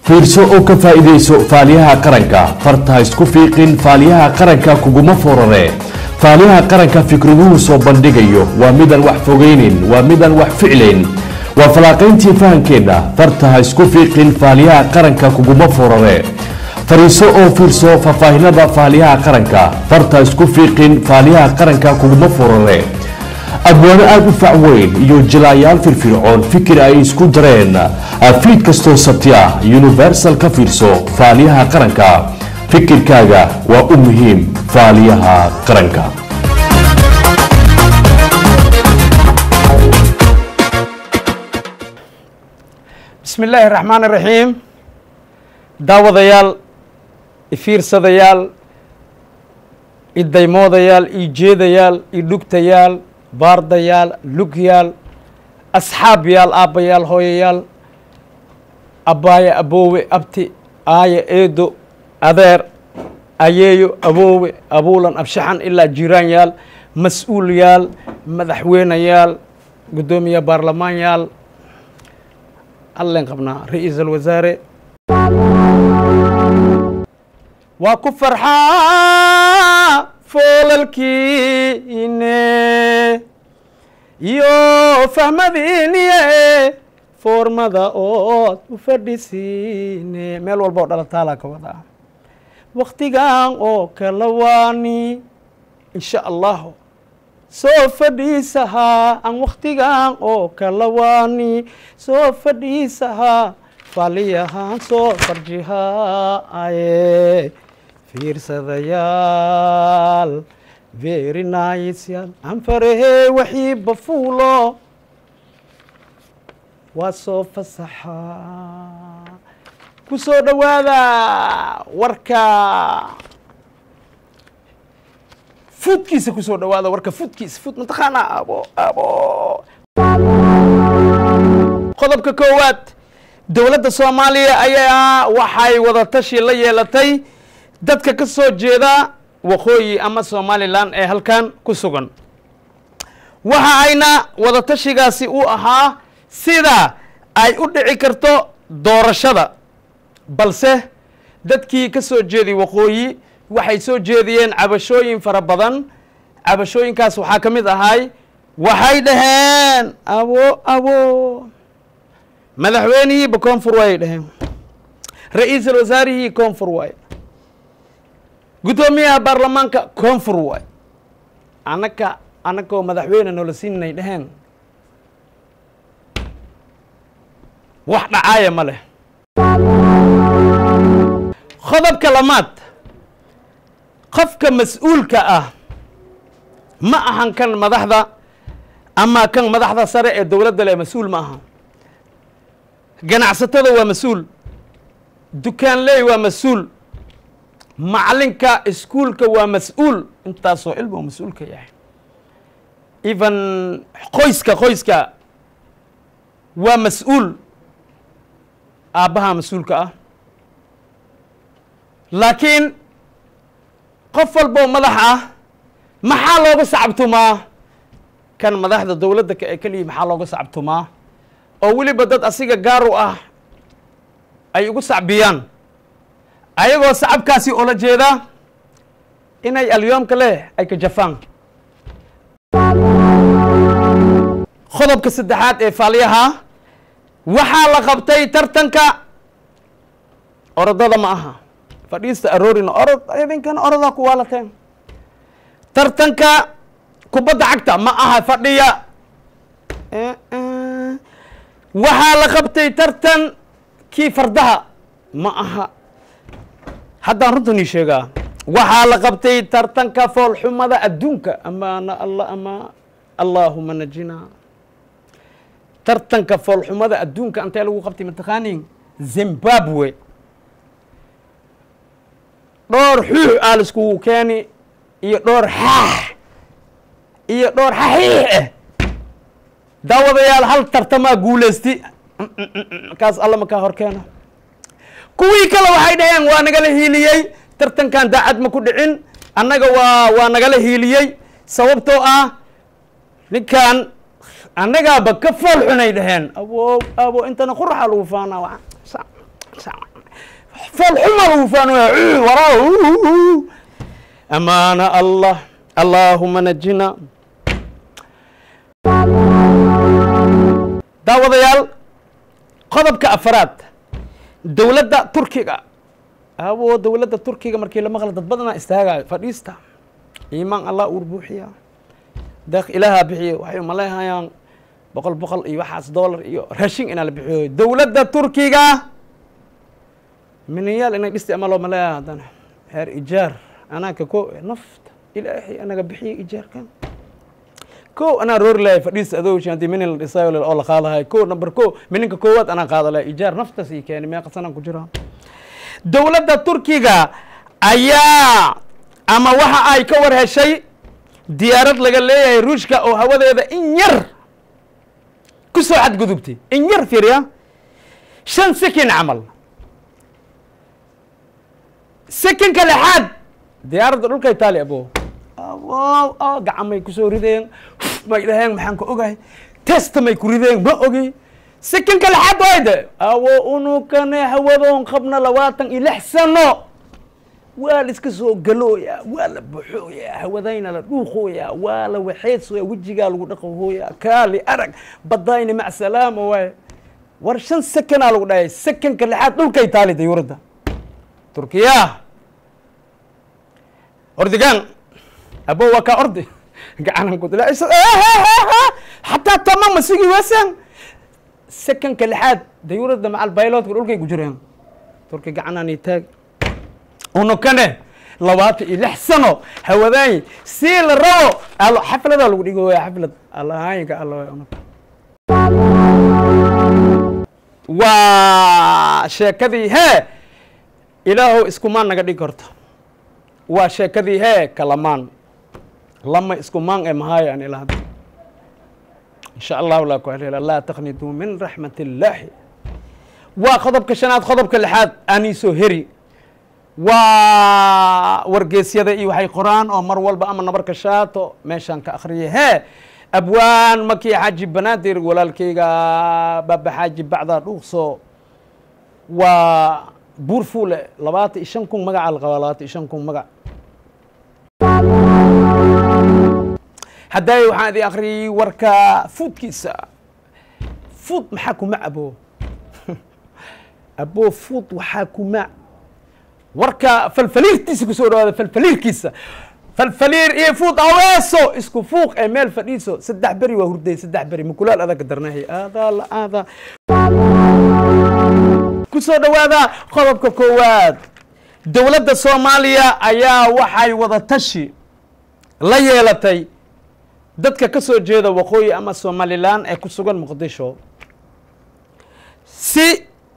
fiirso oo ka faa'iidayso faaliyaha qaranka farta ha isku fiiqin faaliyaha qaranka kuguma forare faaliyaha qaranka fikraduhu soo bandhigayo waa midaan wax fogaynin waa midaan wax ficlayn waa falaaqayntii fahankeenna farta ha isku fiiqin faaliyaha qaranka kuguma forare fariiso oo fiirso faahfaahinada faaliyaha qaranka farta ha isku fiiqin faaliyaha qaranka kuguma forare abwaano aada u fac weyn iyo jilaayaal firfircoon fikir ay isku dareen fiid kastoo sabti ah universal ka fiirso faaliyaha qaranka fikirkaaga waa u muhiim faaliyaha qaranka bismi illaahi araxmaan iraxiim daawadayaal ifiirsadayaal idaymoodayaal ijeedayaal idhugtayaal baardayaal lugyaal asxaabyaal aabbayaal hooyayaal abbaaya aboowe abti aaya eedo adeer ayeeyo aboowe abuulan abshaxan ilaa jiiraanyaal mas-uulyaal madaxweynayaal guddoomiye baarlamaanyaal allen qabnaa ra-iisal wasaare waa ku farxaa foolalkiine iyo fahmadiiniye foormada ood u fadhisiine meel walba oo dhalataalaa ka wadaa waktigan oo kala waani insha allahu soo fadhiisahaa aan waktigan oo kala waani soo fadhiisahaa faliyahaan soo farjihaaye fiirsadayaal very nice yaal anfarahey waxii bafuulo waa soo fasaxaa ku soo dhowaada warka fuudkiisa ku soo dhowaada warka fuudkiisa fuud mataqaanaa abo abo qodobka koowaad dowladda soomaaliya ayaa waxay wadatashi la yeelatay dadka ka soo jeeda waqooyi ama somalilan ee halkan ku sugan waxa ayna wadatashigaasi u ahaa sida ay u dhici karto doorashada balse dadkii ka soo jeeday waqooyi waxay soo jeediyeen cabashooyin fara badan cabashooyinkaas waxaa ka mid ahay waxay dhaheen abo abo madaxweynihiiba koonfur waayay dhaheen ra-iisul wasaarihii koonfur waay guddoomiyaha baarlamaanka koonfur waay anaka anagoo madaxweyne noola siinay dhaheen wax dhacaaya ma leh qodobka lamaad qofka mas-uulka ah ma ahan kan madaxda ama kan madaxda sare ee dowladda leh mas-uul ma aha ganacsatada waa mas-uul dukaanley waa mas-uul macalinka iskuulka waa mas-uul intaasoo cilmi oo mas-uulka yahay even qoyska qoyska waa mas-uul aabbaha mas-uulka ah laakiin qof walboo madax ah maxaa looga sacabtumaa kan madaxda dowladda ee keliya maxaa looga sacabtumaa oo weliba dad asiga gaaru ah ay ugu sacbiyaan ayagoo sacabkaasi oola jeeda inay alyoomka leh ay ka jafaan qodobka saddexaad ee faaliyaha waxaa la qabtay tartanka orodada ma aha fadhiista aroorina orod idinkana orodaa ku waalateen tartanka kubadda cagta ma aha fadhiya waxaa la qabtay tartan kii fardaha ma aha haddaan runtan ii sheegaa waxaa la qabtay tartanka foolxumada adduunka amaana alla ama allaahuma najina tartanka foolxumada adduunka antee lagu qabtay mataqaanin zimbabwe dhowr xuux aa laiskugu keeni iyo dhowr xaax iyo dhowr xaxiix ah daawadayaal hal tartamaa guulaysti kaas alla makaa hor keena kuwii kale waxay dhaheen waa nagala hiiliyey tartankan daacad ma ku dhicin annaga waa waa nagala hiiliyey sababtoo ah ninkan annagaaba ka fool xunay dhaheen abo abo intana quraxa lagu faanaa foolxuma lagu faanaya waraa amaana allah allaahuma najina daawadayaal qodobka afaraad dowladda turkiga awo dowladda turkiga markii la maqla dad badanaa istaagayo fadhiista iimaan allah uur buuxiya deeq ilaahaa bixiyo waxay umaleehayaan boqol boqol iyo waxaas dollar iyo raashin inaa la bixiyo dowladda turkiga miniyaal inay dhisti ama loo maleeya haddana heer ijaar anaaka ko nafta ilaahay anaga bixiyo ijaarkan ko anaa roori lahay fadhiis adowshi haddii minin la dhisayo oo la qaadahay ko number ko mininka koowaad anaa qaada lahay ijaar naftaas ii keeni meeqa sanaan ku jiraa dowladda turkiga ayaa ama waxa ay ka war heshay diyaarad laga leeyahay ruushka oo hawadeeda in yar ku soo xadgudubtay in yar fiiriya shan sekin camal sekinka lixaad diyaaradda dhulka itaaliya abo wow gacamay kusoo rideen may dhaheen maxaan ka ogahay testa may ku rideen ma ogi sekinka lixaad wayde awo unukane hawadoon qabna labaatan iyo lix sano waa la iska soo galooyaa waa la baxooyaa hawadayna la dhuuqooyaa waa la waxeedsooyaa wejigaa lagu dhaqahooyaa kaali arag badayni mac salaama waaye war shan sekanaa lagu dhahay sekanka lixaad dhulka itaaliya dayuuradda turkiya ordigaan abo waa kaa ordi gacanan ku dila xataa tama masigi wasan sekanka lixaad dayuuradda macal bayloodka dhulkay ku jireen turki gacanaan taag unukane labaatan iyo lix sano hawadaay si la rabo alo xafladaa lagu dhigo waya xaflad allahaayinka alla unuka waa sheekadii hee ilaahow iskumaan naga dhigi karto waa sheekadii hee kalamaan lama iskumaan ee mahaayo aan ilaa hadda insha allahu laa ku haleela laa taqnituu min raxmat illaahi waa qodobka shanaad qodobka lixaad aaniisoo heri waa wargeysyada iyo waxay qoraan oo mar walba ama nabarka shaato meeshaan ka akhriyay hee abwaan makii xaaji banaadir walaalkayga baaba xaaji bacdaa dhuuqso waa buur fuule labaatan iyo shan kun magaca la qabaa labaatan iyo shan kun magac hadday waxaan idin akhriyey warka fuudkiisa fuud maxaa kuma abo abo fuud waxaa kuma warka falfaliirtiisa kusoo dhawaada falfaliirkiisa falfaliir iyo fuud aweeso isku fuuq ee meel fadhiiso saddex beri waa hurday saddex beri makulaal adaga darnahay aadaa la aadaa kusoo dhawaada qodobka koowaad dowladda soomaaliya ayaa waxay wada tashi la yeelatay dadka ka soo jeeda waqooyi ama somalilan ee ku sugan muqdisho si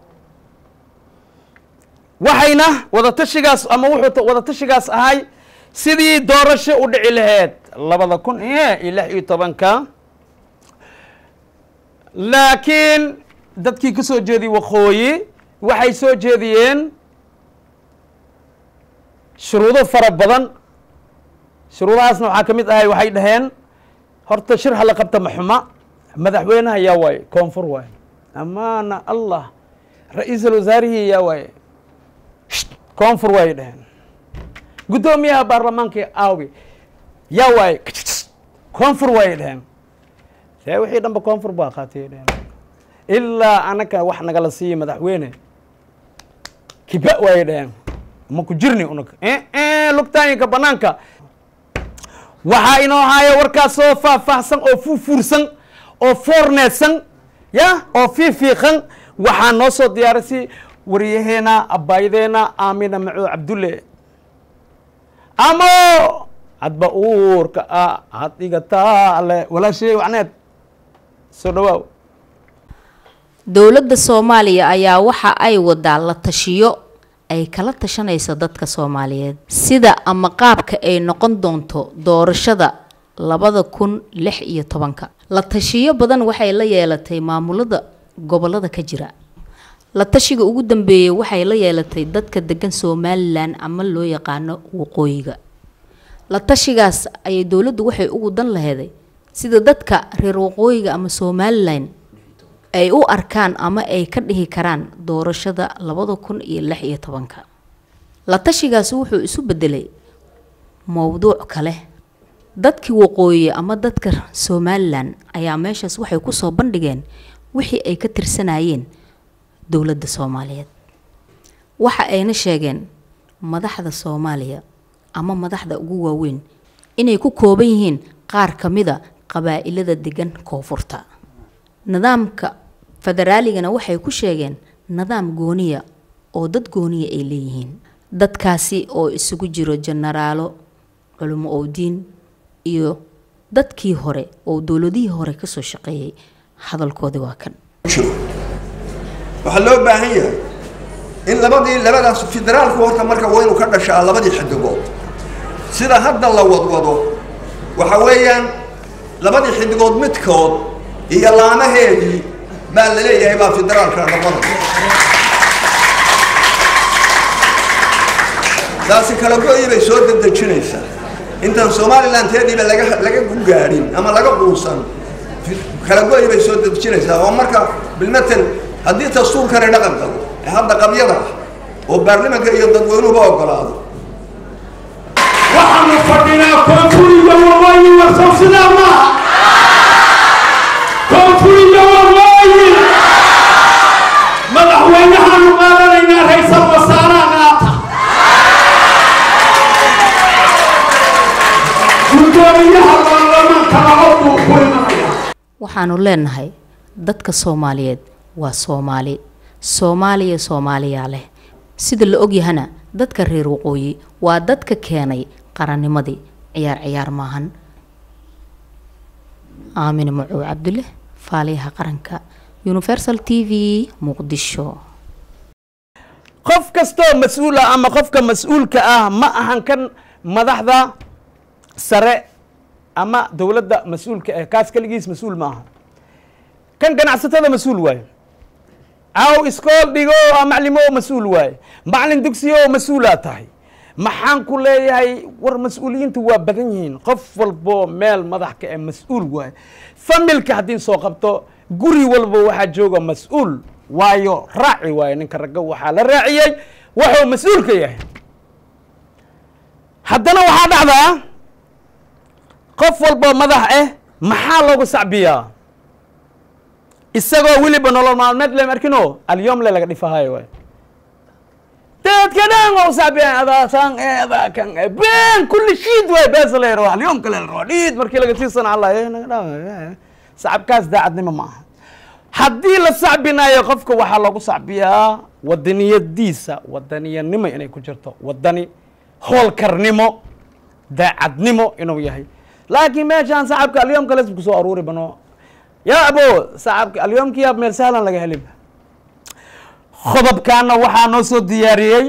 waxayna wadatashigaas ama wuxuu wadatashigaas ahay sidii doorasho u dhici laheyd labada kun iyo lix iyo tobanka laakiin dadkii ka soo jeediy waqooyi waxay soo jeediyeen shuruudo fara badan shuruudahaasna waxaa ka mid ahay waxay dhaheen horta shir hala qabta maxuma madaxweynaha yaa waaye koonfur waaye amaana allah ra-iisul wasaarihii yaa waaye koonfur waayay dhaheen guddoomiyaha baarlamaanka aawi yaa waaye koonfur waayay dhaheen see wixii dhanba koonfur baa qaatiyay dhaheen ilaa anaka wax nagala siiya madaxweyne kiba waayay dhaheen ma ku jirni unaka lugtaayinka banaanka waxaa inoo haya warkaas oo faahfaahsan oo fuufuursan oo foorneedsan ya oo fiifiiqan waxaa noo soo diyaarisi waryaheena abaayadeena aamina macuud cabdulle amo hadba uurka ah had dhigataa alle walaashay wacneed soo dhawaaw dowladda soomaaliya ayaa waxa ay wadaa la tashiyo ay kala tashanayso dadka soomaaliyeed sida ama qaabka ay noqon doonto doorashada labada kun lix iyo tobanka la tashiyo badan waxay la yeelatay maamulada gobolada ka jira la tashiga ugu dambeeyay waxay la yeelatay dadka degan somalilan ama loo yaqaano waqooyiga la tashigaas ayay dowladdu waxay ugu dan laheeday sida dadka reer waqooyiga ama somalilan ay u arkaan ama ay ka dhihi karaan doorashada labada kun iyo lix iyo tobanka la tashigaasi wuxuu isu bedelay mowduuc kale dadkii waqooyi ama dadka somalilan ayaa meeshaas waxay kusoo bandhigeen wixii ay ka tirsanayeen dowladda soomaaliyeed waxa ayna sheegeen madaxda soomaaliya ama madaxda ugu waaweyn inay ku kooban yihiin qaar ka mida qabaa'ilada degan koonfurta nidaamka federaaligana waxay ku sheegeen nidaam gooniya oo dad gooniya ay leeyihiin dadkaasi oo isugu jiro jenaraalo culimo owdiin iyo dadkii hore oo dowladihii hore kasoo shaqeeyay hadalkoodii waa kan waxaa loo baahan yahay in labadii labadaas federaalku horta marka waa inuu ka dhashaa labadii xidigood sida hadda la wadwado waxa weeyaan labadii xidigood midkood iyo laamaheedii baa la leeyahay baa federaalka noqonaya taasi kala go-yi bay soo dedejinaysaa intaan somalilanteediiba laga laga gaadhin ama laga quusan kala go-yi bay soo dedejinaysaa oo marka bilmatel haddii dastuurkani dhaqan qabo ee hadda qabyada ah oo baarlamanka iyo dadweynuhuba ogolaado waxaanu fadhinaa koonfuriga waqooyi warsow sidaa maaha koonfuriga waqooyi madaxweynahaanu qaadanaynaa raysal wasaaraha qaata guddoomiyaha baarlamaanka laba buu ku imanaya waxaanu leenahay dadka soomaaliyeed waa soomaali soomaaliya soomaaliyaa leh sida la ogyahana dadka reer waqooyi waa dadka keenay qarannimadii ciyaar ciyaar maahan aamine macuw cabdulle faaliyaha qaranka universal t v muqdisho qof kastoo mas-uul ah ama qofka mas-uulka ah ma ahan kan madaxda sare ama dowladda mas-uulka ah kaas keligiis mas-uul ma aha kan ganacsatada mas-uul waaye aw iskool dhigo oo maclimo mas-uul waaye maclin dugsiyo oo mas-uulaa tahay maxaan ku leeyahay war mas-uuliyiintu waa badan yihiin qof walbo meel madaxka ee mas-uul waaye familka haddii soo qabto guri walba waxaa jooga mas-uul waayo raaci waayo ninka ragga waxaa la raaciyey wuxuu mas-uulka yahay haddana waxaa dhacdaa qof walbo madax ah maxaa loogu sacbiyaa isagoo weliba nolol maalmeed le markino alyom le laga dhifahayo waay dadka dhan waa usacbiyan adaasan e adaa kan e ben kulli shiid waay beesa la yaro alyom kale la rabo dhiid markii laga tiirsana allah eh naga dhaw sacabkaas daacadnimo ma aha haddii la sacbinayo qofka waxaa loogu sacbiyaa wadaniyadiisa wadaniyanimo inay ku jirto wadani hoolkarnimo daacadnimo inuu yahay laakiin meeshaan sacabka alyom kale kusoo aruuri bano yaa abo sacabka alyomkiyaab meel sahlan laga heliba qodobkaana waxaa noo soo diyaariyey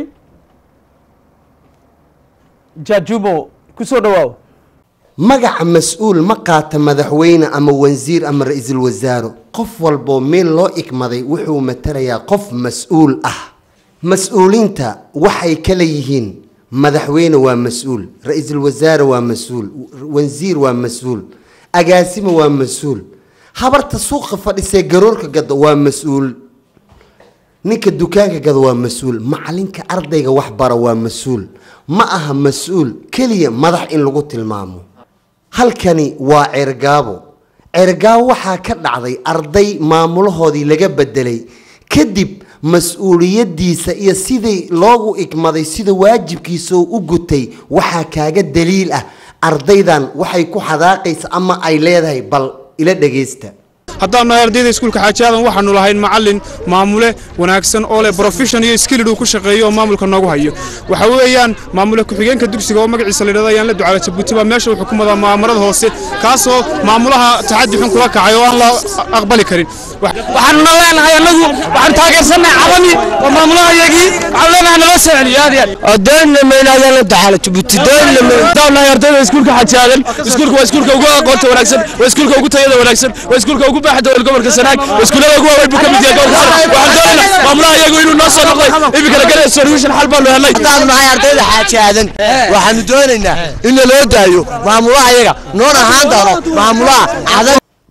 jajubo kusoo dhawaaw magaca mas-uul ma qaata madaxweyne ama wasiir ama ra-iisul wasaaro qof walboo meel loo igmaday wuxuu matalayaa qof mas-uul ah mas-uuliinta waxay kala yihiin madaxweyne waa mas-uul ra-iisul wasaare waa mas-uul wasiir waa mas-uul agaasimo waa mas-uul habarta suuqa fadhisee garoorka gada waa mas-uul ninka dukaanka gada waa mas-uul macalinka ardayga wax bara waa mas-uul ma aha mas-uul keliya madax in lagu tilmaamo halkani waa ceergaabo ceergaabo waxaa ka dhacday arday maamulahoodii laga bedelay kadib mas-uuliyadiisa iyo sidii loogu igmaday sida waajibkiisa u gutay waxaa kaaga daliil ah ardaydan waxay ku xadaaqaysa ama ay leedahay bal ila dhagaysta haddaan nahay ardayda iskuulka xaaji aadan waxaanu lahayn macallin maamule wanaagsan oo leh profession iyo skillid uu ku shaqeeyo oo maamulka noogu hayo waxa weeyaan maamule ku-xigeenka dugsiga oo magaciisa la yidhahdo ayaan la ducaala jabuuti baa meesha uu xukumadaa maamarada hoose kaasoo maamulaha taxaddi xun kula kacay oo aan la aqbali karin waxaanuna leenahay annagu waxaan taageersannahay calami waa maamulahayagii waxaan leenahay nala soo celiyo aad iyo aad doonina mayna ayaan la ducaala jabuuti doonina mayna haddaan nahay ardayda iskuulka xaaji aadan iskuulka waa iskuulka ugu aqoonta wanaagsan waa iskuulka ugu tayada wanaagsan waa iskuulka ugu baaxda wal gobolka sanaag waa iskuullada ugu waaweyn buu ka mid yahay gobolka sanaag waxaan doonaynaa maamulaha iyagu inuu noo soo noqday iminkana gale solution xal baanu helnay haddaan nahay ardayda xaaji aadan waxaanu doonaynaa in naloo daayo maamulaha iyaga noon ahaan doono maamulaha cadan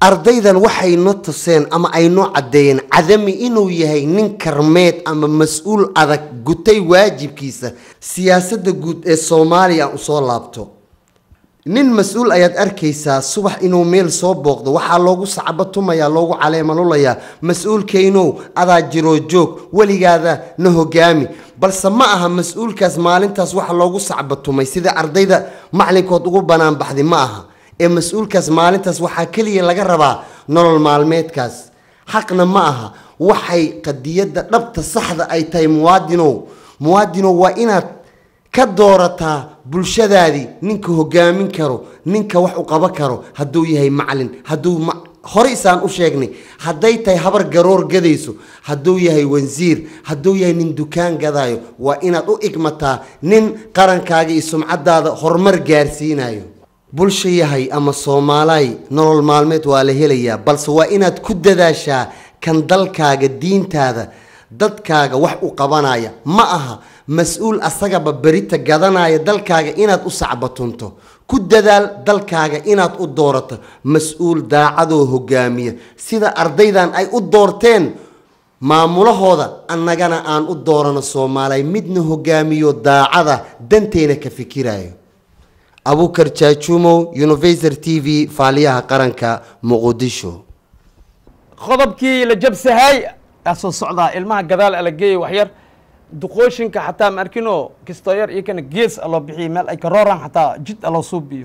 ardaydan waxay noo tuseen ama ay noo caddeeyeen cadami inuu yahay nin karmeed ama mas-uul adag gutay waajibkiisa siyaasadda guud ee soomaaliya aan usoo laabto nin mas-uul ayaad arkaysaa subax inuu meel soo booqdo waxaa loogu sacbatumayaa loogu caleemalulayaa mas-uulkaynow adaa jiroo joog weligaada na hogaami balse ma aha mas-uulkaas maalintaas waxa loogu sacbatumay sida ardayda macalinkood ugu banaan baxday ma aha ee mas-uulkaas maalintaas waxaa keliya laga rabaa nolol maalmeedkaas xaqna ma aha waxay qadiyadda dhabta saxda ay tahay muwaadinow muwaadinow waa inaad ka doorataa bulshadaadii ninka hogaamin karo ninka wax u qaban karo hadduu yahay macalin hadduu ma hore isaan u sheegnay hadday tahay habar garoor gadayso hadduu yahay wansiir hadduu yahay nin dukaan gadaayo waa inaad u igmataa nin qarankaaga iyo sumcadaada horumar gaarsiinayo bulsha yahay ama soomaalaay nolol maalmeed waa la helayaa balse waa inaad ku dadaashaa kan dalkaaga diintaada dadkaaga wax u qabanaya ma aha mas-uul asagaba berita gadanaya dalkaaga inaad u sacbatunto ku dadaal dalkaaga inaad u doorato mas-uul daacadoo hogaamiya sida ardaydan ay u doorteen maamulahooda annagana aan u doorano soomaaliya midna hogaamiyo daacada danteena ka fikirayo abukar jaajumow universal t v faaliyaha qaranka muqdisho qodobkii la jabsahay aa soo socdaa ilmaha gadaal ala geeyay waxyar duqooshinka xataa ma arkinoo kistoo yar iyo kana gees aloo bixiyay meel ay ka rooraan xataa jid aloo suubiyo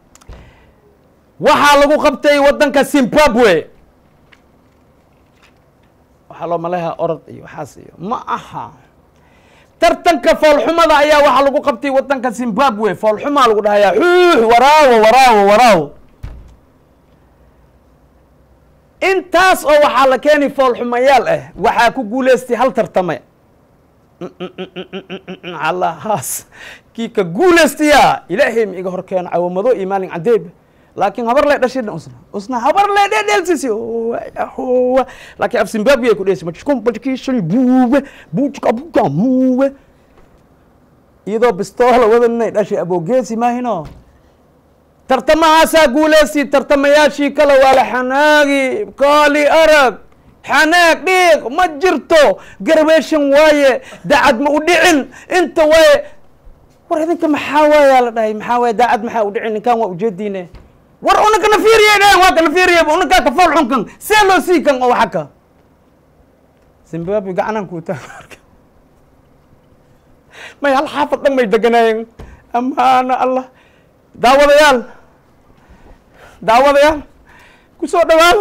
waxaa lagu qabtay waddanka zimbabwe waxaa loo maleehaa orod iyo waxaas iyo ma aha tartanka foolxumada ayaa waxaa lagu qabtay waddanka zimbabwe foolxumaa lagu dhahayaa xuux waraawo waraawo waraawo intaas oo waxaa la keenay foolxumayaal ah waxaa ku guuleystay hal tartame allahaas kii ka guulaystayaa ilaahay ma iga hor keeno cawamado iyo maalin cadeeb laakiin habar lee dhashidha usna usna habar lee dhedheelsisi laakiin af zimbabwe ay ku dheheysa majkum bajkiishan buube buujka buka muube iyadoo bistoola wadanay dhashay aboogeesi maahino tartamahaasaa guuleystay tartamayaashii kale waa la xanaagi kaali arag xanaag dhiiq ma jirto garbeeshan waaye daacad ma u dhicin inta waaye war idinka maxaa waayaa la dhahay maxaa waaye daacad maxaa u dhicin ninkan waa ujeediine war unankana fiiriyay dhahen waa kana fiiriyay unankaa ka fool xunkan see loo sii kan oo xaka zimbabwe gacanaan kuu taag may hal xaafad dhan may deganaayeen amaana allah daawadayaal daawadayaal kusoo dhawaada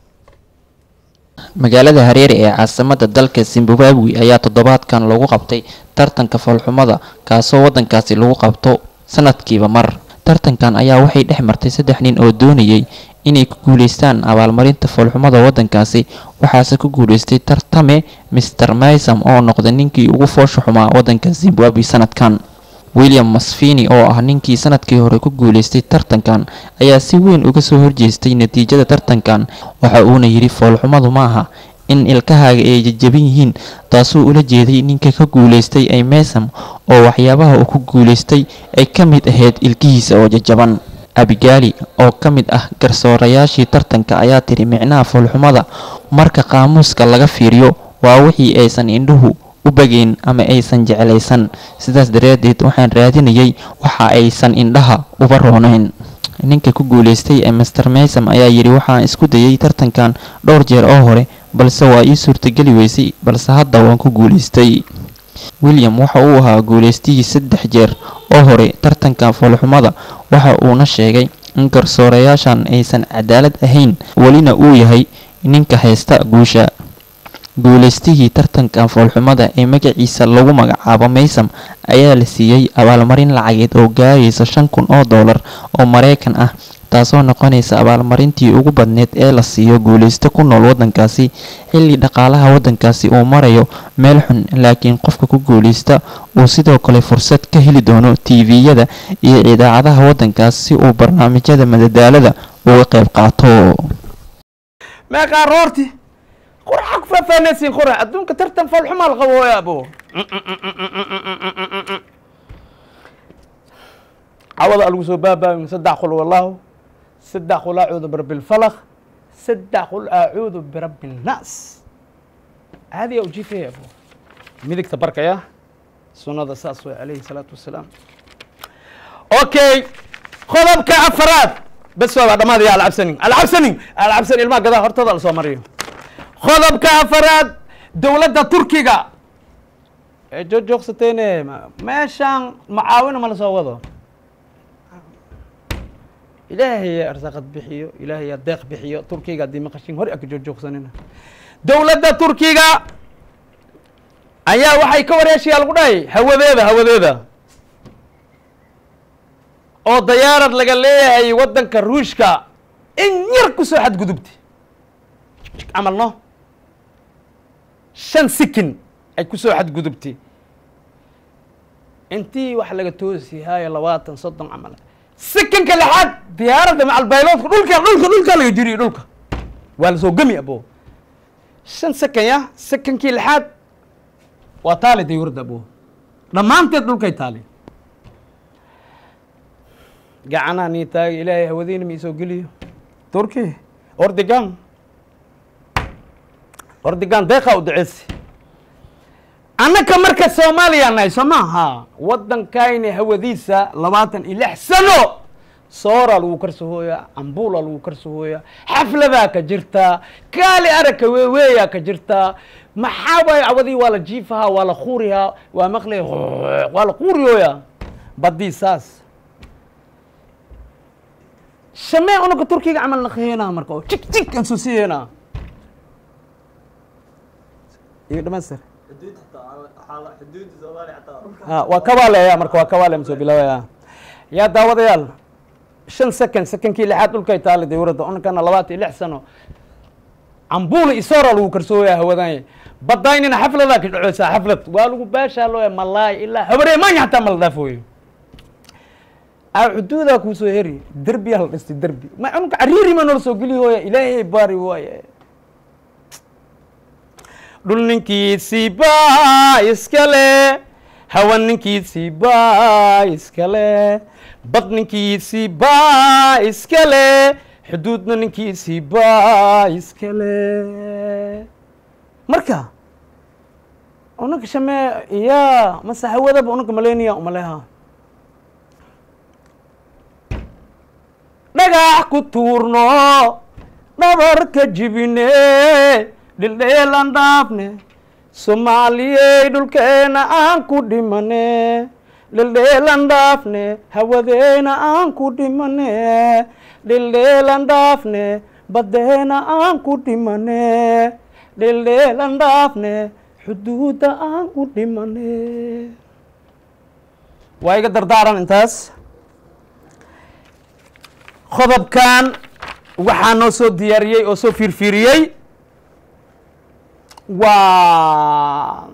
magaalada hareere ee caasimada dalka zimbabwe ayaa toddobaadkan lagu qabtay tartanka foolxumada kaasoo waddankaasi lagu qabto sanadkiiba mar tartankan ayaa waxay dhex martay saddex nin oo doonayay inay ku guuleystaan abaalmarinta foolxumada waddankaasi waxaase ku guuleystay tartame master maysam oo noqday ninkii ugu foosha xumaa waddanka zimbabwe sanadkan william masfini oo ah ninkii sanadkii hore ku guuleystay tartankan ayaa si weyn uga soo horjeestay natiijada tartankan waxa uuna yidhi foolxumadu maaha in ilkahaaga ay jajaban yihiin taasuu ula jeeday ninka ka guuleystay ay meysam oo waxyaabaha uu ku guuleystay ay ka mid ahayd ilkihiisa oo jajaban abigaali oo ka mid ah garsoorayaashii tartanka ayaa tiri micnaha foolxumada marka qaamuuska laga fiiriyo waa wixii aysan indhuhu u bageyn ama aysan jeclaysan sidaas daraaddeed waxaan raadinayay waxa aysan indhaha uba roonayn ninka ku guuleystay ee master maysam ayaa yidhi waxaan isku dayay tartankan dhowr jeer oo hore balse waa ii suurtageli weysay balse hadda waan ku guuleystay william waxa uu ahaa guuleystihii saddex jeer oo hore tartanka foolxumada waxa uuna sheegay in garsoorayaashan aysan cadaalad ahayn welina uu yahay ninka haysta guusha guuleystihii tartanka foolxumada ee magaciisa lagu magacaabo maysam ayaa la siiyey abaalmarin lacageed oo gaaraysa shan kun oo doolar oo mareykan ah taasoo noqonaysa abaalmarintii ugu badneed ee la siiyo guuleysto ku nool waddankaasi xilli dhaqaalaha waddankaasi uu marayo meel xun laakiin qofka ku guuleysta uu sidoo kale fursad ka heli doono tv-yada iyo idaacadaha waddankaas si uu barnaamijyada madadaalada uga qayb qaato meeqaa roorti quraxa ku faahfaanaysiin qurax adduunka tartan foolxumaa la qabo abo cawada lagu soo baabaamin saddex qul wallahu saddex qulaacooda barbilfalaq saddex qul acuudu birabbi nnaas caadiya u jiifaya abo midigta barkaya sunnada saas way calayhi salaatu wasalaam okay qodobka afaraad bes waa dhamaadaya alcabsanin alcabsanin alcabsan ilmaha gadaa hortada la soo mariyo qodobka afaraad dowladda turkiga ee joogjoogsateene meeshaan macaawina ma la soo wado ilaahay arsaaqad bixiyo ilaahay deeq bixiyo turkiga haddii maqashin hore aka joogjoogsanina dowladda turkiga ayaa waxay ka wareeshayaa lagu dhahay hawadeeda hawadeeda oo dayaarad laga leeyahay waddanka ruushka in yar kusoo xadgudubtay camal no shan sikin ay kusoo xadgudubtay intii wax laga toosi haayo labaatan soddon camal sikinka lixaad diyaaradda macalbayloodka dhulka dhulka dhulka laga jiriyo dhulka waa lasoo gemi abo shan sekan ya sekankii lixaad waa taali dayuurada abo dhammaanteed dhulkay taali gacanaa nii taagi ilaahay hawadiina ma isoo geliyo turki ordigan ordigan deeqa u duceysi annaka marka soomaaliya nahay soo maaha waddankayna hawadiisa labaatan iyo lix sano sooraa lagu karsahooyaa ambuula lagu karsahooyaa xafladaa ka jirtaa kaali aragka weeweeyaa ka jirtaa maxaa waay cawadii waa la jiifahaa waa la kuurihaa waa maqlay waa la kuuriyooyaa badii saas shamee unaka turkiga camal naqiyeenaa marka oo jig jig aan soo siyeynaa iyo dhamaystir ha waa kabaaleya marka waa kabaale masoo bilaabaya yaa daawadayaal shan second secondkii lixaad dhulkay taala dawladda unkana labaatan iyo lix sano cambuula isoora lagu karsooya hawadanya badaynina xafladaa ka dhaceysaa xaflad waa lagu baashaa looya malaay ilaa habaree maanya hataa mala dhaafooyo a xuduudaa kuusoo heri derbiyaa la dhistay derbi ma unka cariiri ma noola soo geli hooya ilaahay baari waaye dhul ninkiisii baa iskale hawa ninkiisii baa iskale bad ninkiisii baa iskale xuduudna ninkiisii baa iskale marka unaka shamee ya mase hawadaba unaka maleyniya umaleha dhagax ku tuurno dhabarka jibine dhildheelan dhaafne soomaaliyey dhulkeena aan ku dhimane dhildheelan dhaafne hawadeena aan ku dhimane dhildheelan dhaafne badeena aan ku dhimane dhildheelan dhaafne xuduudda aan ku dhimane waa iga dardaaran intaas qodobkan waxaa noo soo diyaariyey oo soo fiirfiiriyey waa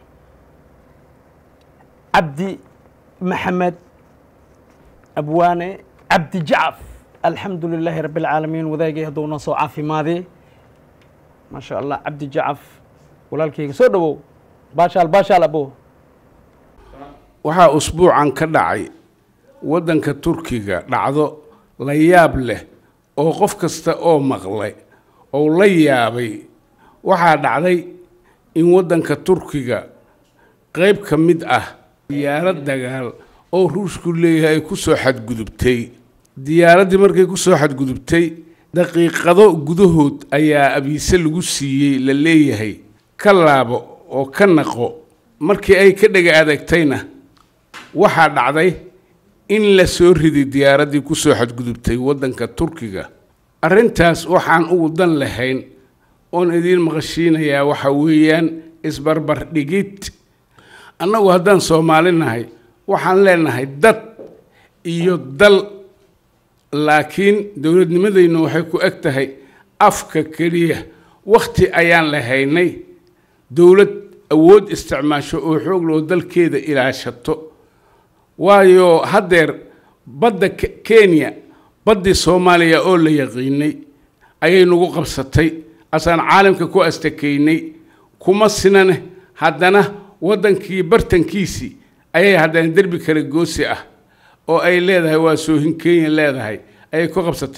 cabdi maxamed abwaane cabdi jacaf alxamdu lilaahi rabi اlcaalamiin wadaagay hadduu noo soo caafimaadey maa sha allah cabdi jacaf walaalkayga soo dhowow baashaal baashaal abo waxaa usbuucan ka dhacay waddanka turkiga dhacdo la yaab leh oo qof kasta oo maqlay oo la yaabay waxaa dhacday in waddanka turkiga qayb ka mid ah diyaarad dagaal oo ruushku leeyahay ay ku soo xadgudubtay diyaaraddii markay ku soo xadgudubtay daqiiqado gudahood ayaa abiise lagu siiyey la leeyahay ka laabo oo ka naqo markii ay ka dhega adagtayna waxaa dhacday in la soo riday diyaaraddii ku soo xadgudubtay waddanka turkiga arrintaas waxaan ugu dan lahayn oon idiin maqashiinayaa waxa weeyaan isbarbar dhigid annagu haddaan soomaali nahay waxaan leenahay dad iyo dal laakiin dowladnimadaynu waxay ku eg tahay afka keliya wakhti ayaan lahaynay dowlad awood isticmaasho oo xoog loo dalkeeda ilaashato waayo haddeer badda kenya baddii soomaaliya oo la yaqiinay ayay nagu qabsatay asaan caalamka ku astakeynay kuma sinane haddana waddankii bartankiisii ayay haddana derbi kale goosi ah oo ay leedahay waa soohin kenya leedahay ayay ku qabsatay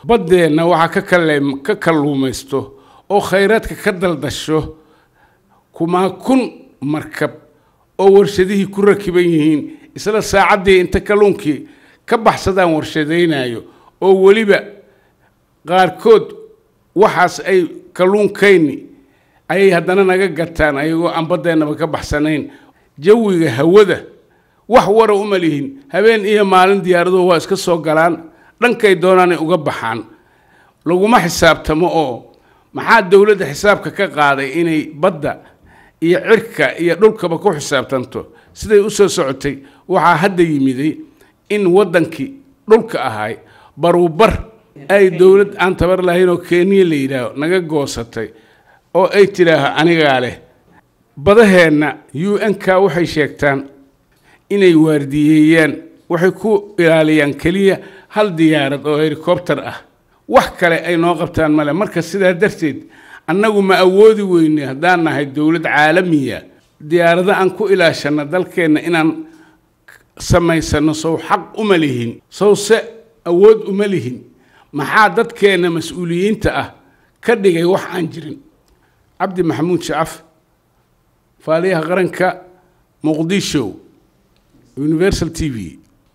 baddeenna waxaa ka kale ka kalluumaysto oo khayraadka ka daldasho kumaa kun markab oo warshadihii ku rakiban yihiin isla saacaddii inta kalluunkii ka baxsadaan warshadaynayo oo weliba qaarkood waxaas ay kalluunkayni ayay haddana naga gataan ayagoo aan baddeennaba ka baxsanayn jawiga hawada wax wara uma lihin habeen iyo maalin diyaaraduhu waa iska soo galaan dhankay doonaanay uga baxaan laguma xisaabtamo oo maxaa dowladda xisaabka ka qaaday inay badda iyo cirka iyo dhulkaba ku xisaabtanto siday u soo socotay waxaa hadda yimiday in waddankii dhulka ahay baruubar ay dowlad aan tabar lahayn oo kenya la yidhaaho naga goosatay oo ay tidhaaho anigaa leh badaheenna u n k waxay sheegtaan inay waardiyeeyaan waxay ku ilaaliyaan keliya hal diyaarad oo helikobter ah wax kale ay noo qabtaan male marka sidaa darteed annagu ma awoodi weyne haddaan nahay dowlad caalamiya diyaarado aan ku ilaashanno dalkeenna inaan samaysano sow xaq uma lihin sowse awood uma lihin maxaa dadkeenna mas-uuliyiinta ah ka dhigay wax aan jirin cabdi maxamuud shacaf faaliyaha qaranka muqdisho universal t v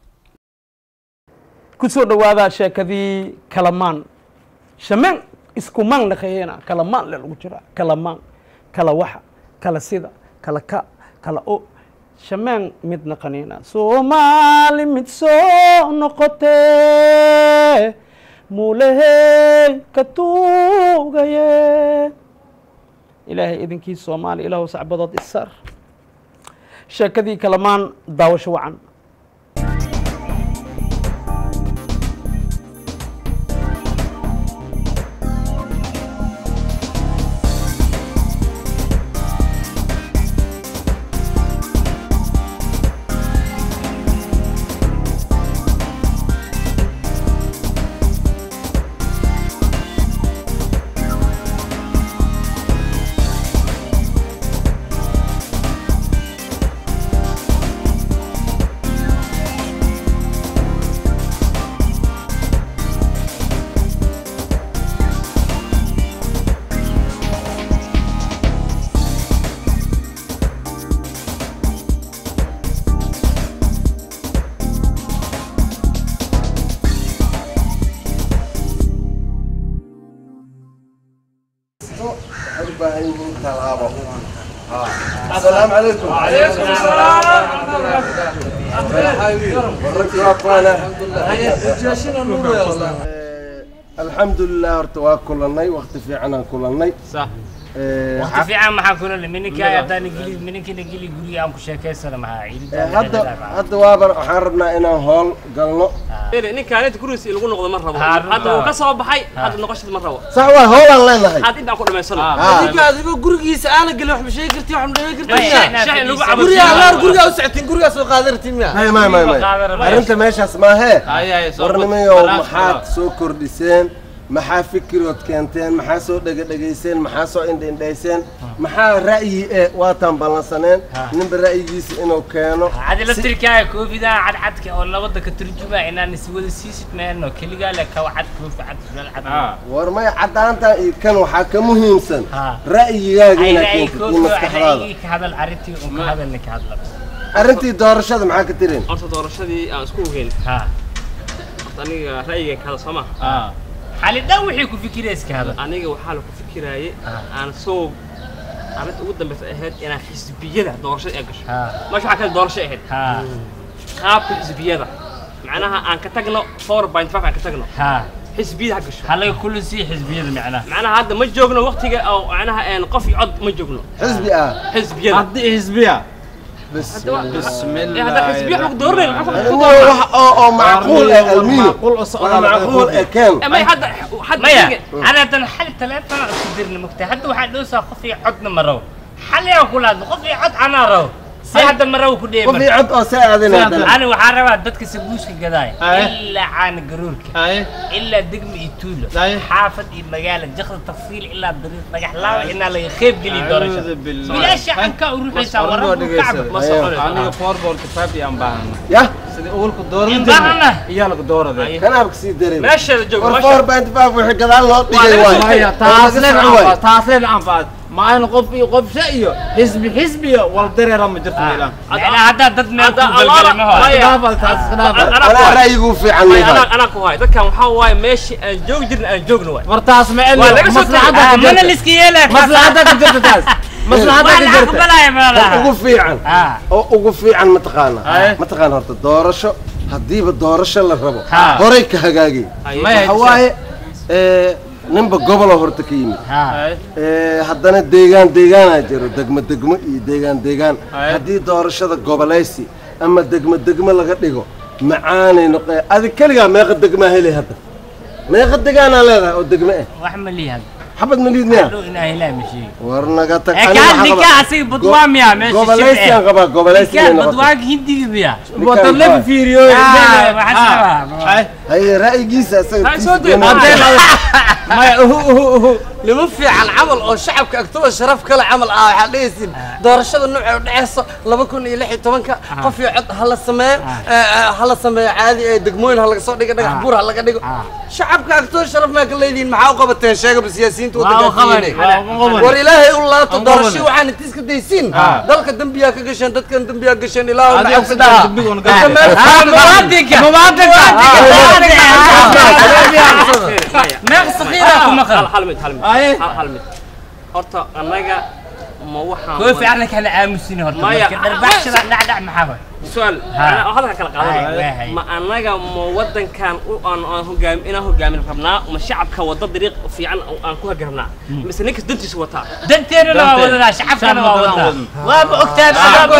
ku soo dhowaada sheekadii kalamaan shameen isku maan dhaqeeyena kalamaan le lagu jiraa kalamaan kala waxa kala sida kala ka kala o shameen mid naqanina soomaali mid soo noqotee muulehey ka tuugaye ilaahay idinkii soomaali ilaahu sacbadood isar sheekadii kalamaan daawasho wacan السلام عليكم وعليكم السلام الحمد لله horta waa kulannay waqti fiican aan kulannay صح waqti fiican maxaa kula niminka haddaan ingiliis mininkina geli guriga aan ku sheekaysana maxaa ciidan hadda hadda waaba waxaan rabnaa inaan hool galno ninkaan inta gurigiisa lagu noqdo ma rabo hadda uu ka soo baxay hadda noqoshada ma rabo sax waa hoolaan leenahay had intaan ku dhamaysano ninka adigoo gurigiisa aana gelin wax ma sheegi kartiin wax ma dhamayn shaxin lagu cabo guriga allaar gurigaa u socotiin gurigaa soo qaadan ratiin miya may may may may arrinta meeshaas maahee warnimayow maxaad soo kordhiseen maxaa fikirood keenteen maxaa soo dhegadhegayseen maxaa soo indhaindhayseen maxaa ra'yi e waataan ballansaneen ninba ra'yigiisa inuu keeno cadi laftirkaaga koofidaa cadcadka oo labada ka turjumaa inaan iswada siisid meelno keligaa le kawa cad koofi cad sulal cad war may caddaantan iyo kan waxaa ka muhiimsan ra'yigaaga inaad keentid iyo maskaxdaada ka hadal arrintii un ka hadalni ka hadla arrintii doorashada maxaa ka tirin horta doorashadii aan isku ogeyn horta aniga ra'yiga ka hadal soo ma xali dhan wixii ku fikirayska hadal aniga waxaa la ku fikiraaye aan soo arrinta ugu dambeysa ahayd inaan xisbiyada doorashada ay gasho meesha waxaa kale doorasho ahayd qaabka xisbiyada macnaha aan ka tagno four point five aan ka tagno xisbiyada ha gasho halaga kulli sii xisbiyada macnaha macnaha hadda ma joogno waqtiga oo macnaha een qof iyo cod ma joogno xisbi ah xisbiyada haddii xisbiya بسم الله هذا حزبيه حق دورنا oo macquul ah almiino waa macquul ah keen ما حد حد مايا انا تنحل ثلاثة صدرني مكتئب حد واحد دوسا خفي عدنا مرة حل يا كل هذا خفي عد انا رو سي هذا مرة وكل وفي عد او ساعدين انا وحاربها دتك سبوش قداي الا عن قرورك الا دقم يتولو حافظ مقالة جخل تفصيل الا الطريق نجح لا ان لا يخيب قلي دورش بلا شك عنك وروح يساور كعب aniga four ball kitaab iyaan baahanay يا sidii awalku dooran Indhahana. iyaa lagu doorade kanaab kasii daray meesheeda joogo war meesha four point five wixii gadaal loo dhigay waay maya Oo laga taasleen socon waay. anfaad taasleen anfaad ma ayna qof iyo qofsha iyo xisbi xisbiya wal dareera ma jirto ilaan macnaa haddaa dad meel ku Allah- galgalay ma Maya. dhaafal taas dhaafal Anaa ku anaa hay. ra'yigu fiican Maya, leeyahay anaa- anaa ku hay dadkan waxaa waaye meeshii aan joogi jirin aan joogno waay war taas ma Waa laga soo maslaxada tagay. ka mana jirta liska yeelaa maslaxada ka jirta taas maslaxada waa ka la jirta aqbalaya oo malaha ugu fiican Ah. oo ugu fiican mataqaana Aye. mataqaana horta doorasho haddiiba doorasho la rabo Ha. horay ka hagaagay Maya, waxa waaye ee, ninba goboloo horta ka yimid Ee, haddana deegaan deegaanaa jiro degmo degmo iyo deegaan deegaan Aye. haddii doorashada gobolaysi ama degmo degmo laga dhigo macaanay noqe adi keligaa meeqa degmaa helay hadda meeqa degaanaa leedahay oo degmo ah wax ma liihan xabad maliid miya dhow inaa ilaa ma sheegi war naga tag ee aniga kaan waxaa ninkaa qabaa- asiga badwaa miya meesha gobolaysigaan qabaa gobolaysi ninkaa inay noqoto badwaanka hindiga miya wadan la fiiriyo Ah, waxaa sabaa haye ra'yigiisa isaga Hay, soo dee. maya uhu uhu uhu nima fiican camal oo shacabka agtooda sharaf kale camal ah waxaa dhehaysin doorashada nuucee u dhexeyso laba kun iyo lix iyo tobanka qof iyo cod ha la sameeyo ha la sameeyo caadi ee degmooyin ha laga soo dhigo dhagax buur ha laga dhigo shacabka agtooda sharaf maa ka leedihiin maxaa u qabateen sheegaba siyaasiyiinta Waa u qaban, waddanka waa u qaban. war ilaahay u laato Aan doorasho qaban. waxaan intiiska daysiin dalka dembiyaa ka gasheen dadkan dembiyaa gasheen ilaahu Adiga nacabsi sidaa dhaha dembiga una Dadka meel- Ah, muwaadinka. Muwaadinka. meeq sakiira ku maqan hal hal mid hal mid Aye. hal hal mid horta annaga ma waxaan koofi arrinka la aamusin horta Maya. marka dharbaaxshada dhacdhac maxaa waay su'aal Ha. anaa halka kala Hay, waa qaadanaya hay. ma annaga ma wadankan u aan aan hogaam inaan hogaamin rabnaa ma shacabka wada dariiq fiican oo aan ku hagi rabnaa mise ninkas dantiisa wataa danteennana waa wadanaa shacabkana waa wadanaa waaba ogtaan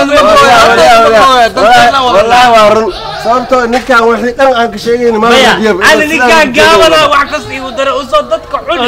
wallaahi waa run sababtoo ninkaan wixii dhan aan ka sheegayna ma maya wadiyo ani ninkaan gaabana wax kasta igu dara usoo dadka cuni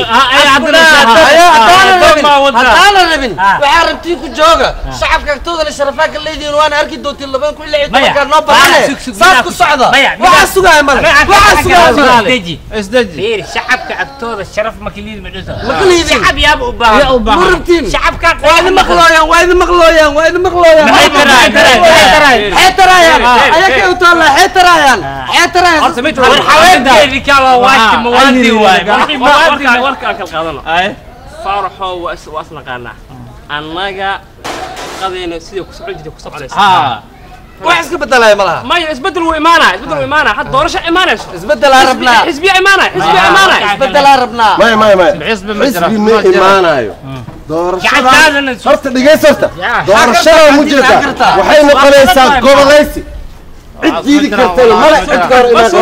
haddaana rabin waxaa rabtiin ku jooga shacabka agtoodana sharafaa ka leedihiin waana arki doontiin labadan kun iyo lix iyo Maya. tobankaa noo Maya, bahane sug, sug, saas miyaa ku ku- socda Maya, waxaa miyaa- sugaya male waxaa sugaya male isdeji isdeji fiir shacabka agtooda sharaf ma kaliidi ma dhisa Ma kaliidin. shacab yaaba u Yaa baahan u baahan. Ma rabtiin. shacabka waa idin maqlooyaan waa idin maqlooyaan waa idin maqlooyaan Maxay taraayaan? Maxay taraayaan? xee taraayaan Hey, hey, ayaka hey. u taallaa xee taraayaan xee taraayaan horta mid war xaweenkeedii kaa waa waati mawaadi waay warka warka aan kala qaadano faaraxo waa is waa isnaqaanaa annaga qadayna sidii ku socon jirtay ku soconaysa wax iska bedelaya ma laha maya isbedel wuu imaanaa isbedel wuu imaanaa hadda doorasho imaanayso isbedelaa rabnaa xisbiya imaanaya xisbiya imaanaya isbedelaa rabnaa maya maya maya Xisbi ma jira. xisbi ma Ma jira. imaanayo doorashada Gacantaadana su- horta dhegeysa horta Ya. doorashada Xagga mu xagga jirta xagga waxay noqonaysaa xagga gobolaysi cid diidi kartana mala cid ka hor imaan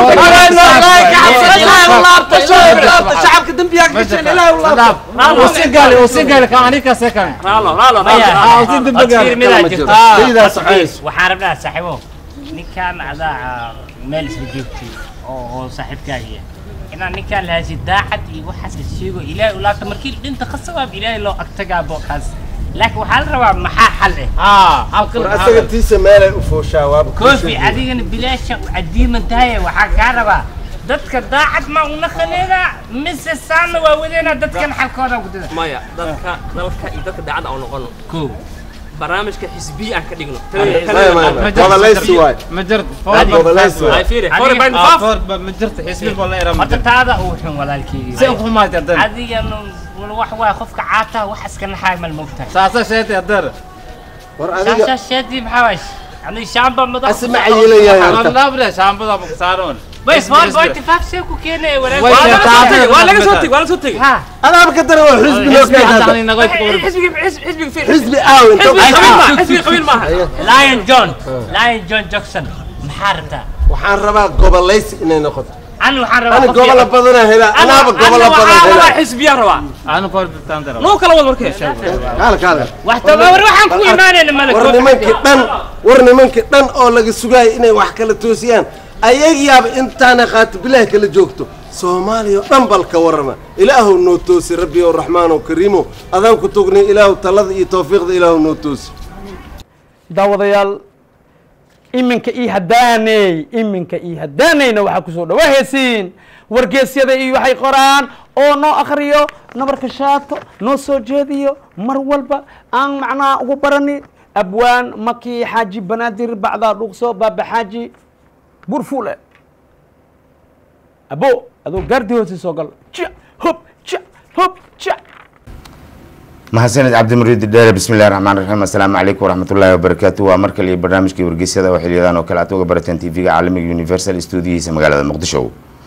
karta shacabka dembiyaa ka gasheen ilaahay u laabto usigali usigali ka anika sekan raalo raalo Maya, raalo usi dembi cod gaar fiir midaa ma jirto jirto. Ah, Sidaas cod fiir. cayis. waxaan rabnaa saaxiibo ninkaan adaa meel isla joogtay oo oo saaxiibkaagiya inaan ninkaan lahaashi daacad iyo waxaas la sheego ilaahay u laabta markii dhinta khasabaab ilaahay loo agtagaabo kaas laakiin waxaa la rabaa maxaa xal eh war asaga tiisa meelay u fooshaa waaba koofi adigana bilaasha u cadiiman tahay waxaa kaa rabaa dadka daacad ma una khaneena mise saana waa wadeena dadkan xalkooda gudada maya dadka dalka iyo dadka daacadda aan noqono kow barnaamijka xisbiya aan ka dhigno maya maya maya gobolaysi waay ma jirto gobolaysi waay ay fiiri Adiga- four point Ah, five four ba- ma jirto xisbi baa la iraa ma horta jirto taada uu xun walaalkeygii si ku xumaatay haddana adigana wax waay qofka caata wax iska naxaay mal mogtahay saasa sheetay haddana war adiga shaashaasheedii maxaa waay ani shaamba madax asma cayilayahay horta laabda shaambada ma saaroon bas four point five see ku keenay Way walaal waa laga soo tegi waa laga soo tegi ha adaaba ka daran waa xisbi loo xisbi keenay haddana inaga xisbiga xisbiga fiiri xisbi aaw inta xisbiga qabiil maaha xisbiga qabiil maaha lion john lion john jackson maxaa rabtaa waxaan rabaa gobolaysi inay noqoto ani waxaan rabaa ani qof gobola fiican. badanaa helaa anaaba gobola badan waxaa rabaa helaa xisbiya rabaa aanu four bitaan dara noo kala wad markee kaala kaala wax taba war waxaan ku imaanayna mala war nimankii dhan war nimankii dhan oo laga sugaaya inay wax kala toosiyaan ayagiyaaba intaana qaati bilaahi kala joogto soomaaliya oo dhan bal ka warrama ilaahow noo toosi rabbi ow raxmaan ow kariimo adaan ku tugnay ilaahow talada iyo tawfiiqda ilaahow noo toosi daawadayaal iminka ii haddaaney iminka ii haddaaneyna waxaa kusoo dhawaahaysiin wargeesyada iyo waxay qoraan oo noo akhriyo nabarka shaato noo soo jeediyo mar walba aan macnaha ugu barani abwaan makii xaaji banaadir bacdaa dhuuqso baaba xaaji bur fuule abo adoo gaardii hoose soo gal ja hob ja hob ja mahadsaned cabdimuriid dheere bismillahi raxmaan raxiim assalaamu calaykum waraxmatullaahi wabarakaatu waa mar kale iyo barnaamijkii wargeysyada oo xiliyadan oo kale aad uga barateen tv-ga caalamiga universal stuudiyihiisa magaalada muqdisho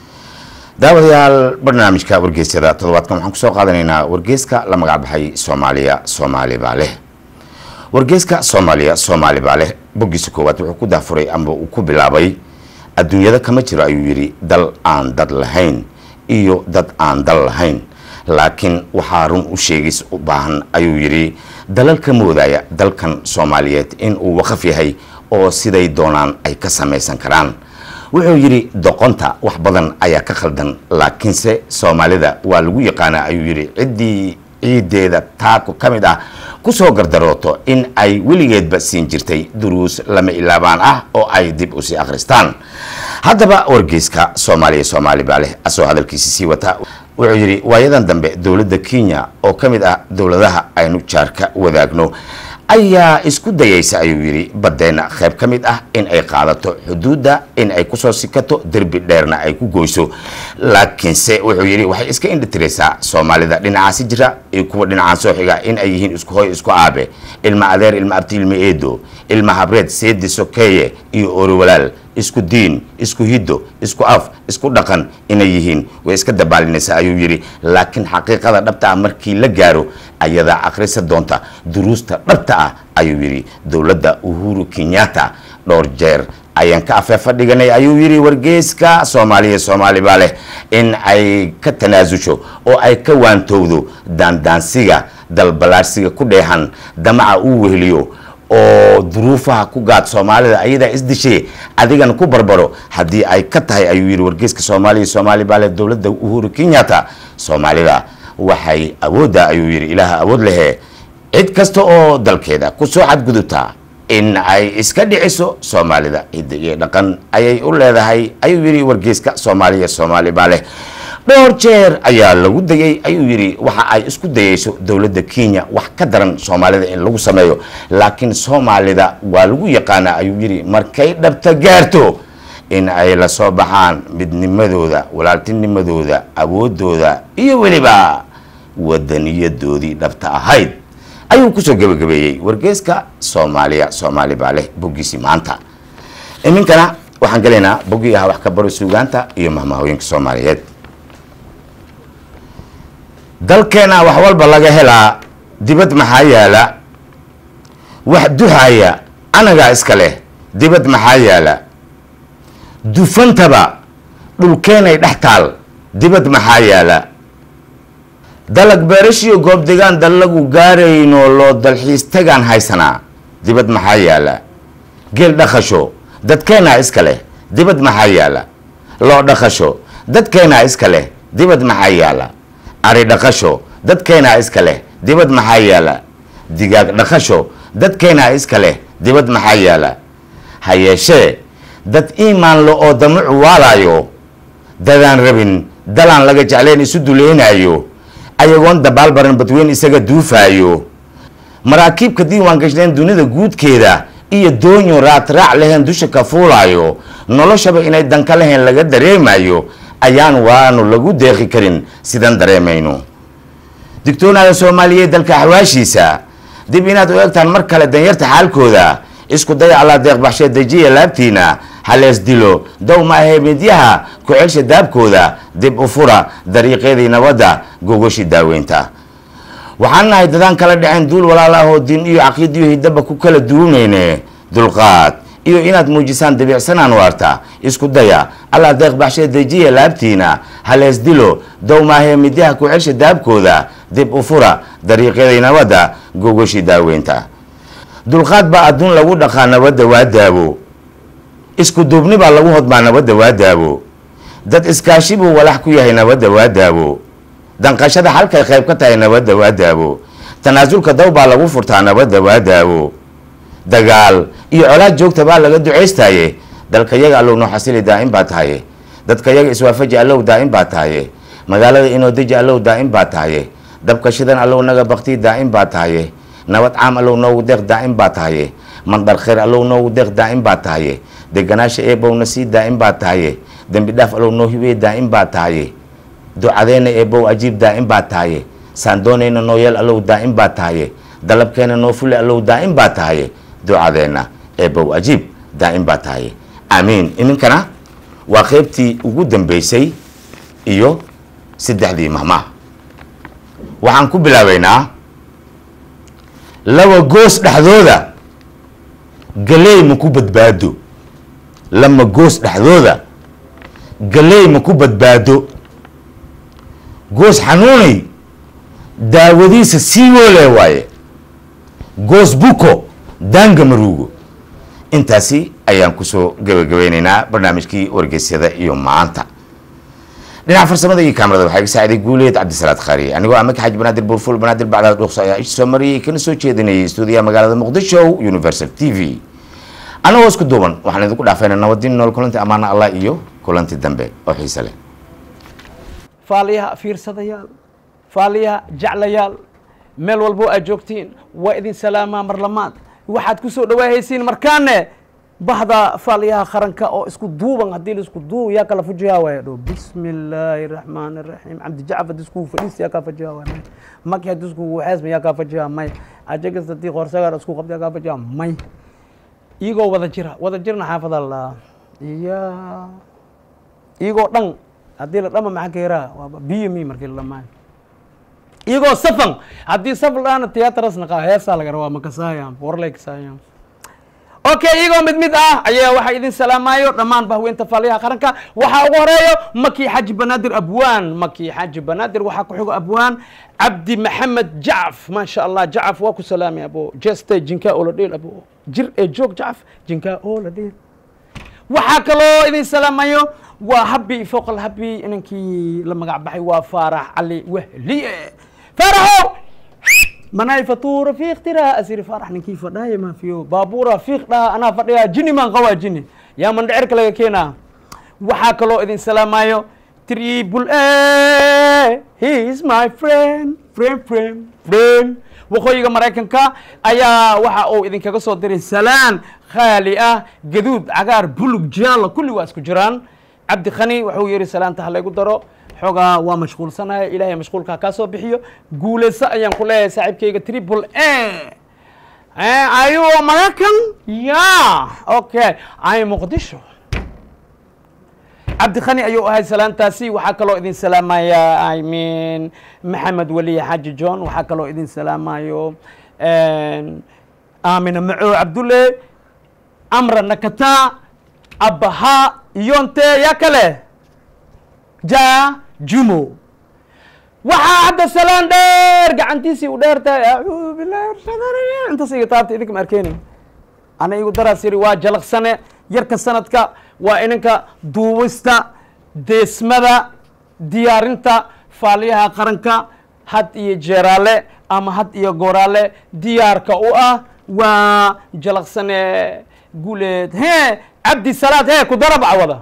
daawadayaal barnaamijka wargeysyada toddobaadkan waxaan kusoo qaadanaynaa wargeyska la magacbaxay soomaaliya soomaali baa leh wargeyska soomaaliya soomaali baa leh boggiisa koowaad wuxuu ku daafuray ama uu ku bilaabay adduunyada kama jiro ayuu yidhi dal aan dad lahayn iyo dad aan dal lahayn laakiin waxaa run u sheegis u baahan ayuu yidhi dalal ka moodaya dalkan soomaaliyeed in uu waqaf yahay oo siday doonaan ay ka samaysan karaan wuxuu yidhi doqonta wax badan ayaa ka khaldan laakiinse soomaalida waa lagu yaqaanaa ayuu yidhi ciddii ciideeda taako ka mid ah kusoo gardarooto in ay weligeedba siin jirtay duruus lama ilaabaan ah oo ay dib usii akhristaan haddaba wargeyska soomaaliya soomaali baa leh asoo hadalkiisi sii wata wuxuu yidhi waayadan dambe dowladda kenya oo ka mid ah dowladaha aynu jaarka wadaagno ayaa isku dayaysa ayuu yidhi baddeenna qayb ka mid ah in ay qaadato xuduudda in ay kusoo sikato derbi dheerna ay ku goyso laakiinse wuxuu yidhi waxay iska indhitiraysaa soomaalida dhinacaasi jira iyo kuwa dhinacaan soo xiga in ay yihiin isku hoy isku aabe ilma adeer ilma abti ilma eedo ilma habreed seedi sokeeye iyo ooriwalaal isku diin isku hiddo isku af isku dhaqan inay yihiin way iska dabaalinaysaa ayuu yidhi laakiin xaqiiqada dhabta ah markii la gaaro ayadaa akhrisa doonta duruusta dhabta ah ayuu yidhi dowladda uhuru kenyatta dhowr jeer ayaan ka afeefa dhiganay ayuu yidhi wargeyska soomaaliya soomaali baa leh in ay ka tanaasusho oo ay ka waantowdo daandaansiga dalbalaarsiga ku dheehan damaca uu weheliyo oo duruufaha ku gaad soomaalida ayadaa isdishay adigana ku barbaro haddii ay ka tahay ayuu yidhi wargeyska soomaaliya soomaali baa leh dowladda uhuru kenyatta soomaalida waxay awoodda ayuu yidhi ilaaha awood lehe cid kasta oo dalkeeda kusoo xadgudubta in ay iska dhiciso soomaalida hidda iyo dhaqan ayay u leedahay ayuu yidhi wargeyska soomaaliya soomaali baa leh dhowr jeer ayaa lagu dayay ayuu yidhi waxa ay isku dayayso dowladda kenya wax ka daran soomaalida in lagu sameeyo laakiin soomaalida waa lagu yaqaanaa ayuu yidhi markay dhabta gaarto in ay la soo baxaan midnimadooda walaaltinimadooda awoodooda iyo weliba wadaniyadoodii dhabta ahayd ayuu kusoo gebagabeeyey wargeyska soomaaliya soomaali baa leh boggiisii maanta iminkana waxaan gelaynaa boggii ahaa wax ka baro suugaanta iyo mahmahooyinka soomaaliyeed dalkeena wax walba laga helaa dibad maxaa yaala wax duhaya anagaa iska leh dibad maxaa yaala dufantaba dhulkeenay dhex taal dibad maxaa yaala dalag beerashiyo goob degaan dallagu gaarayno loo dalxiis tagaan haysanaa dibad maxaa yaala geel dhaqasho dadkeenaa iska leh dibad maxaa yaala loo dhaqasho dadkeenaa iska leh dibad maxaa yaala ari dhaqasho dadkeenaa iska leh dibad maxaa yaala digaag dhaqasho dadkeenaa iska leh dibad maxaa yaala ha yeeshee dad iimaan lo oo damucu waalaayo dadaan rabin dalaan laga jecleen isu duleynaayo ayagoon dabaal baran badweyn isaga duufaayo maraakiibka diiwaan gashneen dunida guudkeeda iyo doonyo raatraac leheen dusha ka fuulaayo noloshaba inay danka lahayn laga dareemayo ayaan waanu lagu deeqi karin sidan dareemayno digtoonaada soomaaliyeed dalka axwaashiisa dib inaad u egtaan mar kale danyarta xaalkooda isku daya allaa deeqbaxshee dejiya laabtiina halees dilo dow ma ahee midyaha ku-celsha daabkooda dib u fura dariiqeedii nabadda gogoshi daaweynta waxaan nahay dadaan kala dhaceen duul walaalaahoo diin iyo caqiid iyo hidaba ku kala duwanayne dulqaad iyo inaad muujisaan dabiicsanaan waarta isku daya allaa deeqbaxshee dejiya laabtiina halees dilo dow maahee midyaha ku-celsha daabkooda dib u fura dariiqeedii nabadda gogoshi daaweynta dulqaad baa adduun lagu dhaqaa nabadda waa daabo isku duubni baa lagu hodmaa nabadda waa daabo dad iskaashi buu walax ku yahay nabadda waa daabo danqashada halkay qayb ka tahay nabadda waa daabo tanaasulka daw baa lagu furtaa nabadda waa daabo dagaal iyo colaad joogta baa laga ducaystaye dalka yaga allow noo xasili daa'im baa tahaye dadka yaga iswaafaji allow daa'im baa tahaye magaalada inoo deji allow daa'im baa tahaye dabka shidan allow naga bakti daa'im baa tahaye nabad caam allow noogu deeq daa'im baa tahaye mandhar khayr allow noogu deeq daa'im baa tahaye deganaasha eebowna sii daa'im baa tahaye dembi dhaaf allow noo hibeeye daa'im baa tahaye ducadeenna eebow ajiib daa'im baa tahaye saandoonayna noo yeel allow daa'im baa tahaye dalabkeena noo fule allow daa'im baa tahaye ducadeenna eebow ajiib daa'im baa tahaye aamiin iminkana waa qaybtii ugu dambeysay iyo saddexdii mahmaa waxaan ku bilaabaynaa laba goos dhexdooda galey ma ku badbaado lama goos dhexdooda galey ma ku badbaado goos xanuunay daawadiisa sii woole waaye goos buko daanga maruugo intaasi ayaan kusoo gabagabeynaynaa barnaamijkii wargeysyada iyo maanta dhinaca farsamada iyo kaamarada waxaa iga saaciday guuleed cabdisalaad khariye anigoo amaka xaji banaadir buurful banaadir bacdaad dhuuqso ayaa ish soo mariyey kana soo jeedinayay stuudiyaha magaalada muqdisho universal t v annagoo isku duuban waxaan idinku dhaafayna nabadin nool kulanti ammaana allah iyo kulanti dambe oo xiise leh faaliyaha fiirsadayaal faaliyaha jeclayaal meel walbo aad joogtiin waa idin salaamaa marlamaad waxaad ku soo dhawaahaysiin markaane bahda faaliyaha qaranka oo isku duuban haddii laisku duub yaa kala fujihaa waaya dho bismi illaahi raxmaani raxiim cabdi jacaf haddii iskugu fadhiis yaa kaa fajihaa waaya may maki haddii iskugu xeesma yaa kaa fajihaa may ajagas haddii qoorsagar isku qabta yaa kaa fajihaa may iyagoo wada jira wada jirna xaafada la iya iyagoo dhan haddii la dhama maxaa ka yaraa waaba biyo mi markii la dhamaayo iyagoo safan haddii saf laana tiyatras naqaa heesaa laga rabaa makasaayam warlay kasaayam okay iyagoo mid mid ah ayaa waxaa idin salaamayo dhammaan bahweynta faaliyaha qaranka waxaa ugu horeeyo maki xaji banaadir abwaan maki xaji banaadir waxaa ku xigo abwaan cabdi maxamed jacaf maasha allah jacaf waa ku salaamay abo jeste jinkaa oo la dheel abo jir ee joog jacaf jinkaa oo la dheel waxaa kaloo idin salaamayo waa habi fooqal habi inankii la magac baxay waa faarax cali wahliye faaraxo manay fatuura fiiq tiraa asiri faarax ninkii fadhaaya maafiyo baabuura fiiq dhaha anaa fadhiyaa jini maan qawaa jini yaa mandhecirka laga keenaa waxaa kaloo idin salaamayo triple a he is my friend friend friend friend waqooyiga maraykanka ayaa waxa uu idinkaga soo diray salaan khaali ah gaduud cagaar bulug jaalo kulli waa isku jiraan cabdi khani wuxuu yidhi salaanta ha laygu daro xoogaa waa mashquulsanahay ilaahay mashquulka kaa soo bixiyo guulayso ayaan ku leeyahay saaxiibkayga triple a ayu maraykan ya okay ay muqdisho cabdi khani ayuu ahay salaantaasi waxaa kaloo idin salaamaya i mean maxamed weliye xaaji john waxaa kaloo idin salaamayo aamina maco cabdulle amra nakata abaha iyonte yaa kale ja jumo waxaa hadda salaan dheer gacantiisii u dheer tahay acuudu billahi rashadani intaas iga taabta idinka ma arkeyni ana igu daraas yiri waa jalaqsane yarka sanadka waa inanka duubista deesmada diyaarinta faaliyaha qaranka had iyo jeeraale ama had iyo gooraale diyaarka u ah waa jalaqsane guleed he cabdi salaad he ku darab cawada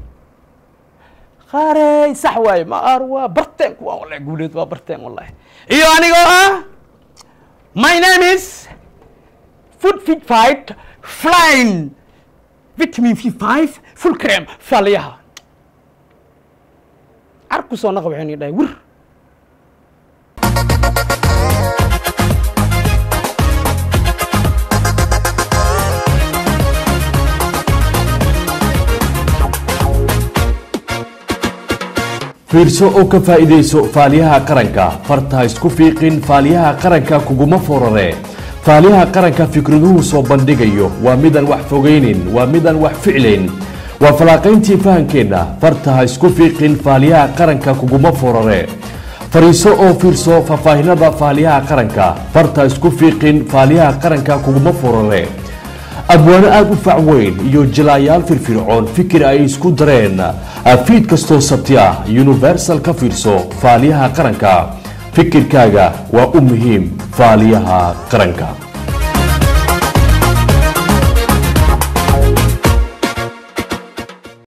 qaarey sax waaye ma ar waa barteen kuwaan wallahi guuleed waa barteen wallahi iyo anigoo ah my name is food fit fight flying vitamin v five full cream faaliyaha car ku soo naqa waxaynu dhahay wir fiirso oo ka faa'iidayso faaliyaha qaranka farta ha isku fiiqin faaliyaha qaranka kuguma forare faaliyaha qaranka fikraduhu soo bandhigayo waa midaan wax fogaynin waa midaan wax ficlayn waa falaaqayntii fahankeenna farta ha isku fiiqin faaliyaha qaranka kuguma forare fariiso oo fiirso faahfaahinada faaliyaha qaranka farta ha isku fiiqin faaliyaha qaranka kuguma forare abwaano aada u fac weyn iyo jilaayaal firfircoon fikir ay isku dareen fiid kastoo sabti ah universal ka fiirso faaliyaha qaranka fikirkaaga waa u muhiim faaliyaha qaranka